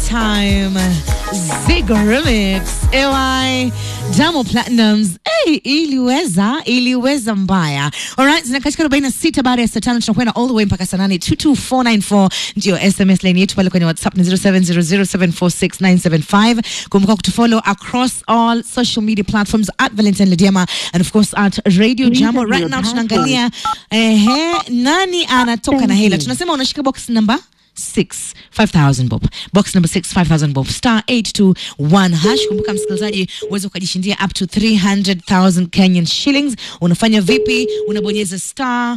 time. Zigo Remix. AY Diamond Platinums. Hey, iliweza, iliweza mbaya. Alright, zina katika 46 baada ya saa tano tunakwenda all the way mpaka saa nane 22494 ndio SMS line yetu pale kwenye WhatsApp ni 0700746975. Kumbuka kutufollow across all social media platforms at Valentine Lediama and of course at Radio Jambo. Right now tunaangalia ehe, nani anatoka na hela. Tunasema unashika box number 6 5000 bob box number 6 5000 bob star 821 hash kumbuka msikilizaji uweze ukajishindia up to 300000 Kenyan shillings unafanya vipi unabonyeza star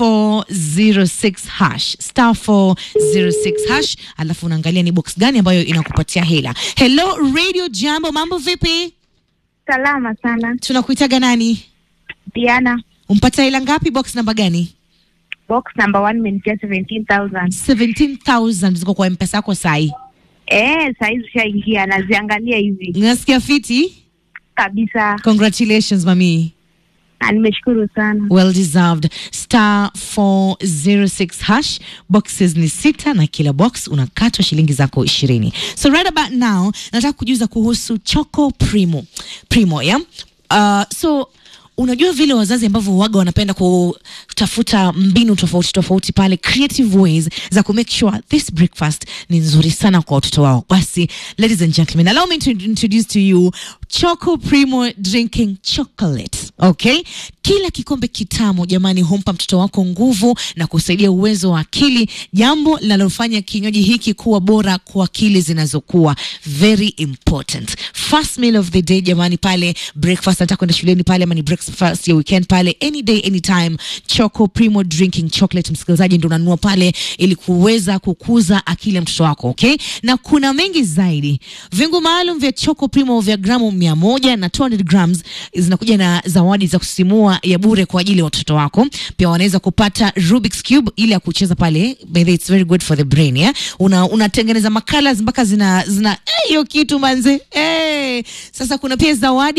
406 hash star 406 hash alafu unaangalia ni box gani ambayo inakupatia hela hello radio jambo mambo vipi Salama sana. tunakuitaga nani Diana, umpata hela ngapi box namba gani box number one imenikia 17,000. 17000 ziko kwa mpesa yako sahi Eh, saizi ushaingia naziangalia hivi nasikia fiti kabisa. congratulations mami Na nimeshukuru sana. well deserved star 406 hash boxes ni sita na kila box unakatwa shilingi zako ishirini so right about now nataka kujuza kuhusu choco primo primo yeah? uh, so unajua vile wazazi ambavyo waga wanapenda kutafuta mbinu tofauti tofauti pale creative ways za ku make sure this breakfast ni nzuri sana kwa watoto wao basi ladies and gentlemen allow me to introduce to you choco primo drinking chocolate okay kila kikombe kitamu jamani humpa mtoto wako nguvu na kusaidia uwezo wa akili jambo linalofanya kinywaji hiki kuwa bora kwa akili zinazokuwa very important first meal of the day jamani pale breakfast nataka kwenda shuleni pale ama ni breakfast ya weekend pale any day anytime choco primo drinking chocolate msikilizaji ndo unanunua pale ili kuweza kukuza akili ya mtoto wako okay na kuna mengi zaidi vingu maalum vya choco primo vya gramu mia moja na 200 grams zinakuja na zawadi za kusisimua ya bure kwa ajili ya watoto wako pia wanaweza kupata Rubik's cube ile ya kucheza pale by the way, it's very good for the brain yeah? una unatengeneza makala mpaka zina zina eh, hiyo kitu manze eh. sasa kuna pia zawadi